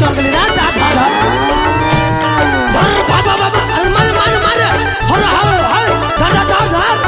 चल गेली ना धा धा धा धर बाबा बाबा अरे मार मार मार हर हर हर धर धर धर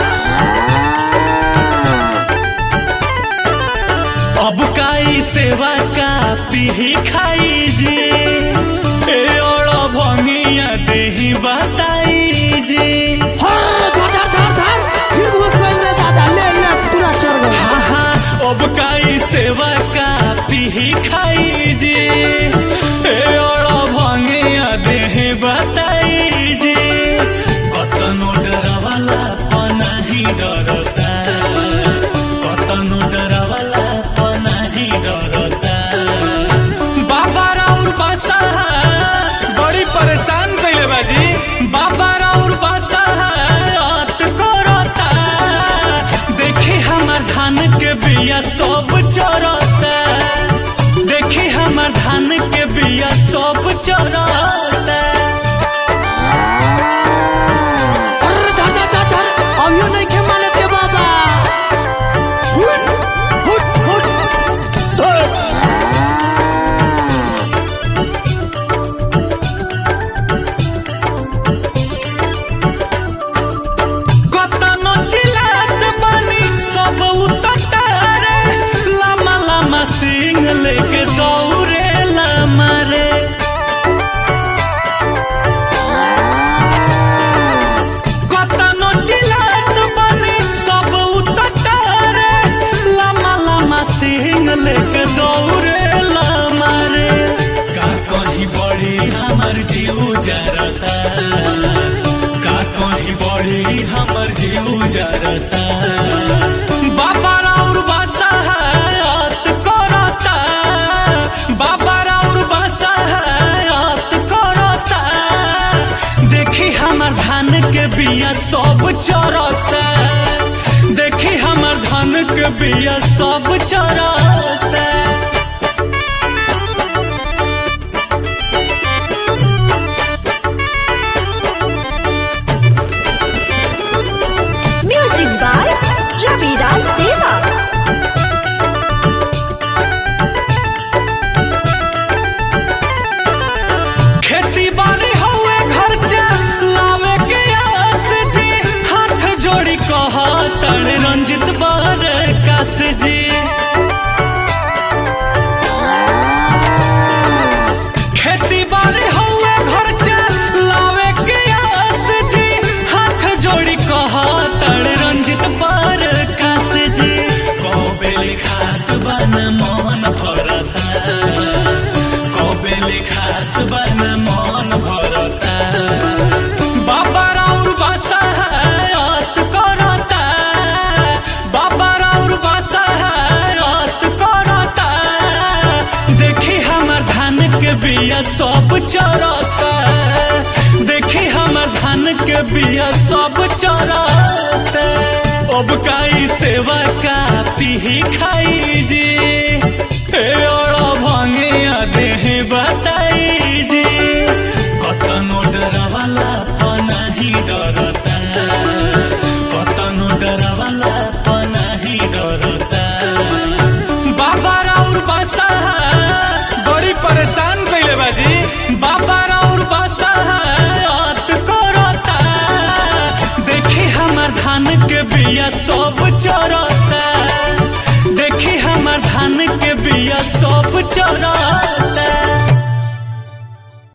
अब काई सेवा का पीही खाई जे ए और भंगिया देही बताई जे हर धर धर धर धर फिर घुस गई रे दादा ले ले पूरा चढ़ गई हाँ हाँ अब काई सेवा का पीही खाई जे ए और भंगिया देही बताई जे कतनो डरवाला पनाही डरता कतनो डरवाला पनाही डरता बाबा राउर बासा बड़ी परेशान कैले बाजी बाबा राउर बासा रात करता देखी हमर धान के बिया सब चरता देखी हमर धान के बिया सब चरता अरे धर धर धर धर अभियो नहीं के माने के बाबा हुट हुट हुट धर कतनो चिल्लात बानी सब उतटारे लामा लामा सिंह लेके दौड़े लामा रे कतनो चिल्लात बानी सब उतटारे लामा लामा सिंह लेके दौड़े लामा रे का कहीं बड़ी हमर जीव जरता का कहीं बड़ी हमर जीव जरता बाबा राउर बासा हयात करता बाबा राउर बासा हयात करता देखी हमर धान के बिया सब चरता देखी हमर धान के बिया सब चरता Music by Ravi Das Deva. खेती बाड़ी हवे घर लावे के आस जी हाथ जोड़ी कह तड़ रंजित बार कास जी खेती बाड़ी हवे घर लावे के आस जी हाथ जोड़ी कह तड़ रंजित बार कास जी कबेले खात बन मन भरता कबेले खात बन मन भरता बाबा राउर बासा हयात करता बाबा राउर बासा हयात करता देखी हमर धान के बिया सब चरता देखी हमर धान के बिया सब चरता अब काई सेवा का पीही खाई जी ए और भंगिया देह बताई जी कतनो डरवाला पनाही डरता कतनो डरवाला पनाही डरता बाबा राउर बासा बड़ी परेशान कैले बाजी बाबा राउर बासा रात करता देखी हमर धान के बिया सब चरता देखी हमर धान के बिया सब चरता